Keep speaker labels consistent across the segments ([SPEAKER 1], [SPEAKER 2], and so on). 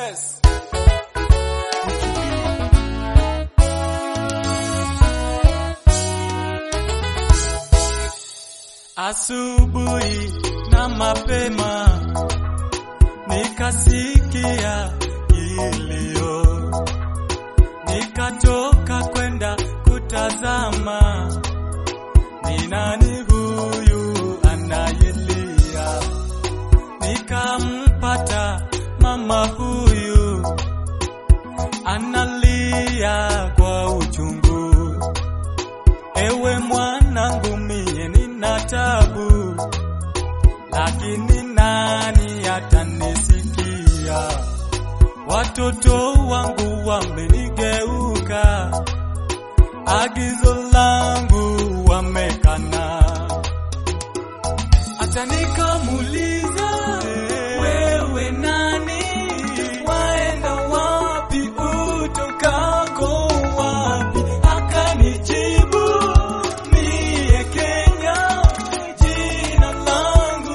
[SPEAKER 1] Yes. Asubuhi na mapema nikasikia kilio, nikatoka kwenda kutazama ni nani huyu anayelia. Nikampata mama huyu analia kwa uchungu. Ewe mwanangu, mie nina tabu, lakini nani atanisikia? Watoto wangu wamenigeuka, agizo langu wamekana. Acha nikamuuliza, wewe nani? Waenda wapi? Utokako wapi? Akanijibu, mie Kenya, jina langu.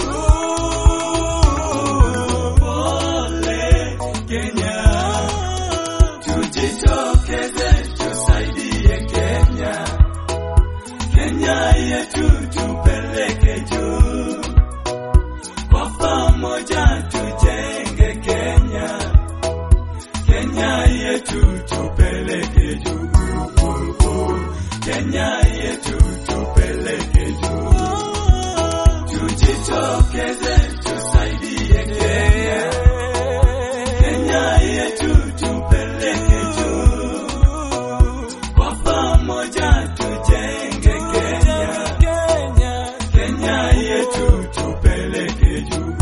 [SPEAKER 1] Uh, Pole Kenya, tujitokeze tusaidie Kenya. Kenya yetu tupeleke juu, kwa pamoja tujenge Kenya. Kenya yetu tupeleke juu, Kenya yetu tupeleke juu, tujitokeze tusaidie Kenya. Kenya yetu tupeleke juu, kwa pamoja tujenge Kenya. Kenya yetu tupeleke juu,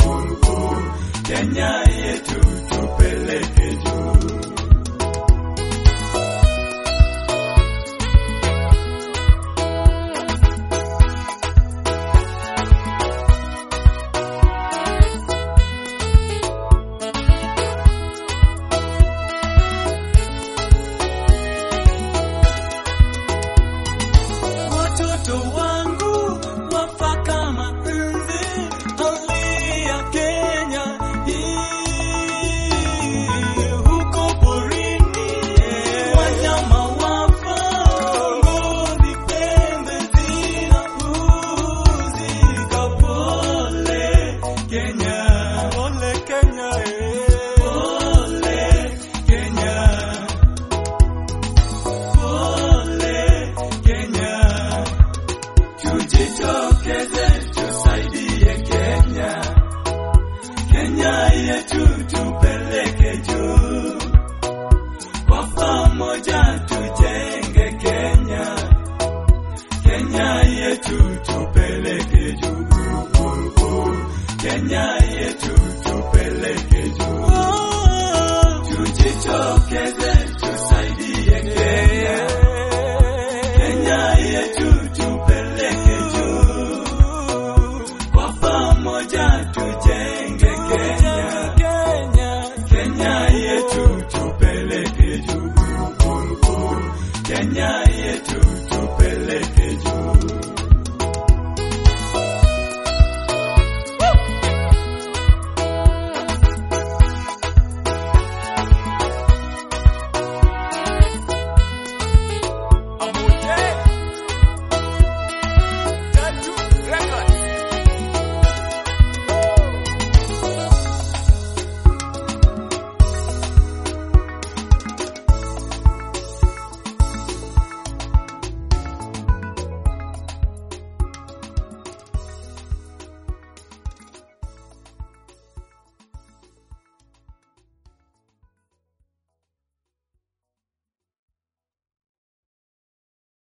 [SPEAKER 1] Kenya yetu tupeleke juu. Watoto wangu wafa kama nzi, hali ya Kenya hii. Huko porini wanyama wafa, ngozi pembe zinauzika. Pole Kenya, pole Kenya, pole Kenya. Pole Kenya, tujitokeze tusaidie Kenya. Kenya yetu tupeleke juu, kwa pamoja tujenge Kenya. Kenya yetu tupeleke juu, Kenya yetu tupeleke juu, tujitokeze